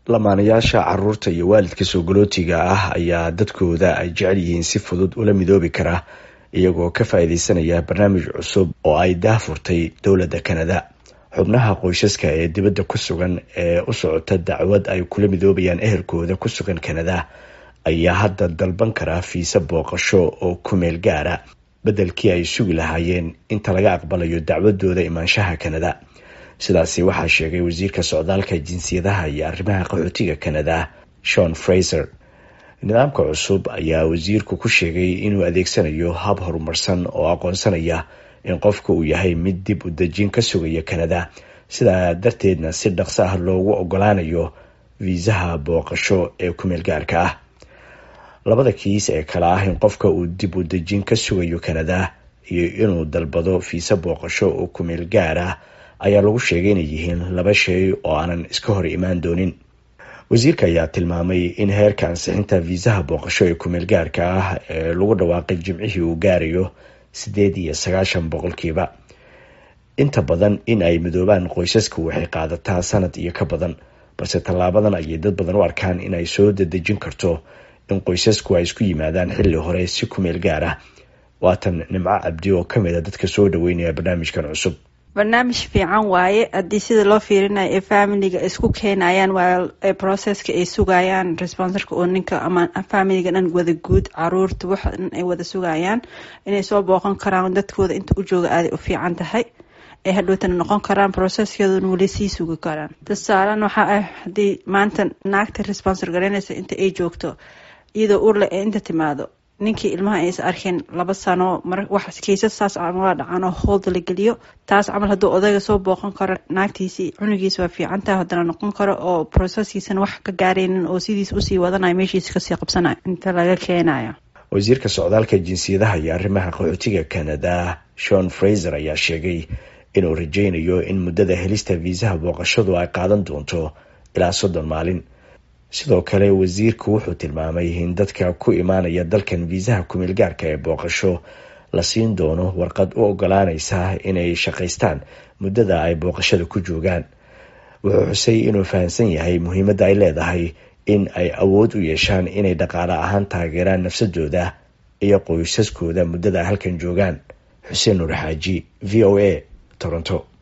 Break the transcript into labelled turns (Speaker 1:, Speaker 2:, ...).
Speaker 1: lamaanayaasha caruurta iyo waalidka soogolootiga ah ayaa dadkooda ay jecel yihiin si fudud ula midoobi kara iyagoo ka faa-iideysanaya barnaamij cusub oo ay daahfurtay dowladda kanada xubnaha qoysaska ee dibadda ku sugan ee u socota dacwad ay kula midoobayaan ehelkooda ku sugan kanada ayaa hadda dalban karaa fiise booqasho oo ku meel gaara beddelkii ay sugi lahaayeen inta laga aqbalayo dacwadooda imaanshaha kanada sidaasi waxaa sheegay wasiirka socdaalka jinsiyadaha iyo arrimaha qaxootiga kanada shon fraser nidaamka cusub ayaa wasiirku ku sheegay inuu adeegsanayo hab horumarsan oo aqoonsanaya in qofka uu yahay mid dib u dejin ka sugaya kanada sidaa darteedna si dhaqso ah loogu ogolaanayo fiisaha booqasho ee kumeel gaarka ah labada kiis ee kale ah in qofka uu dib u dejin ka sugayo kanada iyo inuu dalbado fiise booqasho oo kumeel gaar ah ayaa lagu sheegay inay yihiin laba shay oo aanan iska hor imaan doonin wasiirka ayaa tilmaamay in heerka ansixinta fiisaha booqasho ee kumeel gaarka ah ee lagu dhawaaqay jimcihii uu gaarayo sideed iyo sagaashan boqolkiiba inta badan in ay midoobaan qoysasku waxay qaadataa sanad iyo ka badan balse tallaabadan ayay dad badan u arkaan in ay soo dadejin karto in qoysasku ay isku yimaadaan xilli hore si kumeel gaar ah waatan nimco cabdi oo kamid a dadka soo dhaweynaya barnaamijkan cusub
Speaker 2: barnaamij fiican waaye haddii sida loo fiirinayo ee familiga isku keenayaan waa processka ay sugayaan responsorka oo ninka ama familiga dhan wada guud caruurta waxa dhan ay wada sugayaan inay soo booqan karaan dadkooda inta u jooga aaday u fiican tahay ay hadhowtana noqon karaan processkeeduna weli sii sugi karaan tusaalan waxaa ah haddii maanta naagta responsor garanaysa inta ay joogto iyadoo urle ee inta timaado ninkii ilmaha aysa arkeen laba sano wax kaysas saas camal dhacan oo hoolda la geliyo taas camal hadduu odayga soo booqan karo naagtiisii cunugiisa waa fiicantaha haddana noqon karo oo proceskiisana wax ka gaaraynin oo sidiis usii wadanayo meeshiisa kasii qabsanayo inta laga keenayo
Speaker 1: wasiirka socdaalka jinsiyadaha iyo arrimaha qaxootiga canada shon fraser ayaa sheegay inuu rajeynayo in muddada helista fiisaha booqashadu ay qaadan doonto ilaa soddon maalin sidoo kale wasiirku wuxuu tilmaamay in dadka ku imaanaya dalkan fiisaha kumeel gaarka ee booqasho la siin doono warqad u ogolaaneysa inay shaqaystaan muddada ay booqashada ku joogaan wuxuu xusay inuu fahamsan yahay muhiimadda ay leedahay in ay awood u yeeshaan inay dhaqaale ahaan taageeraan nafsadooda iyo qoysaskooda muddada halkan joogaan xuseen nuur xaaji v o a toronto